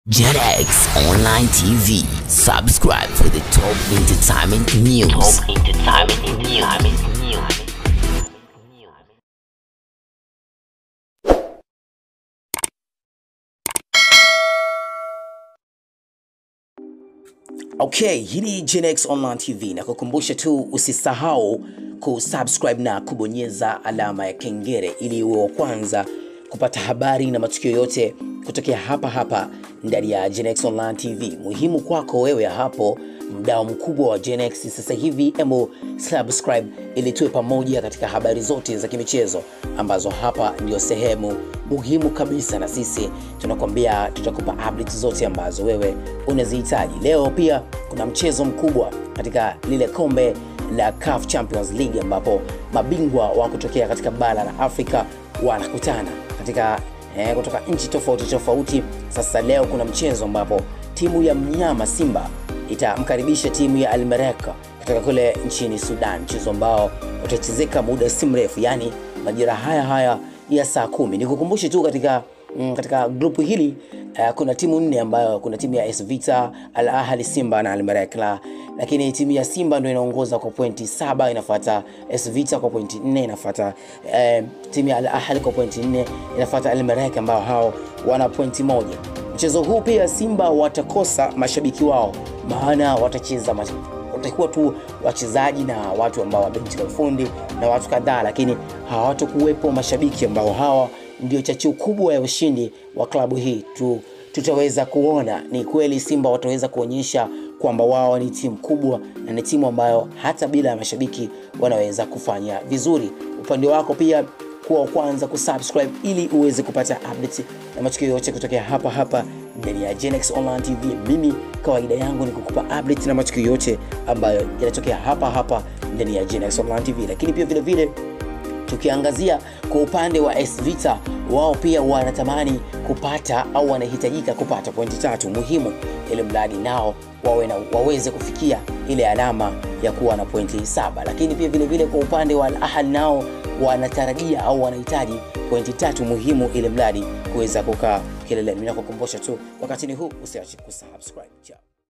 JetX Online TV. Subscribe for the top entertainment news. Top entertainment news. Okay, hii ni GenX Online TV na kukumbusha tu usisahau kusubscribe na kubonyeza alama ya kengele ili uwe wa kwanza kupata habari na matukio yote kutokea hapa hapa ndani ya GenX Online TV. Muhimu kwako wewe hapo mdao mkubwa wa GenX sasa hivi, emo subscribe ili tuwe pamoja katika habari zote za kimichezo ambazo hapa ndio sehemu muhimu kabisa, na sisi tunakwambia tutakupa updates zote ambazo wewe unazihitaji. Leo pia kuna mchezo mkubwa katika lile kombe la CAF Champions League ambapo mabingwa wa kutokea katika bara la Afrika wanakutana katika eh, kutoka nchi tofauti tofauti. Sasa leo kuna mchezo ambapo timu ya mnyama Simba itamkaribisha timu ya Al Merrekh kutoka kule nchini Sudan, mchezo ambao utachezeka muda si mrefu, yani majira haya haya ya saa kumi. Nikukumbushe tu katika mm, katika grupu hili uh, kuna timu nne ambayo kuna timu ya AS Vita, Al Ahli, Simba na Al Merrekh la lakini timu ya Simba ndio inaongoza kwa pointi saba, inafuata AS Vita kwa pointi nne, inafuata eh, timu ya Al Ahli kwa pointi nne, inafuata Al Merrekh ambao hao wana pointi moja. Mchezo huu pia Simba watakosa mashabiki wao, maana watacheza mas watakuwa tu wachezaji na watu ambao wa benchi la ufundi na watu kadhaa, lakini hawatakuwepo mashabiki ambao hawa ndio chachu kubwa ya ushindi wa klabu hii tu, tutaweza kuona ni kweli Simba wataweza kuonyesha kwamba wao ni timu kubwa na ni timu ambayo hata bila ya mashabiki wanaweza kufanya vizuri. Upande wako pia kuwa wa kwanza kusubscribe ili uweze kupata updates na matukio yote kutokea hapa hapa ndani ya GenX Online TV. Mimi kawaida yangu ni kukupa updates na matukio yote ambayo yanatokea hapa hapa ndani ya GenX Online TV, lakini pia vile vile tukiangazia kwa upande wa AS Vita, wao pia wanatamani kupata au wanahitajika kupata pointi tatu muhimu, ili mradi nao wawe na, waweze kufikia ile alama ya kuwa na pointi saba. Lakini pia vile vile kwa upande wa Al Ahly nao wanatarajia au wanahitaji pointi tatu muhimu, ili mradi kuweza kukaa kileleni. Ninakukumbusha tu wakati ni huu, usiache kusubscribe. Ciao.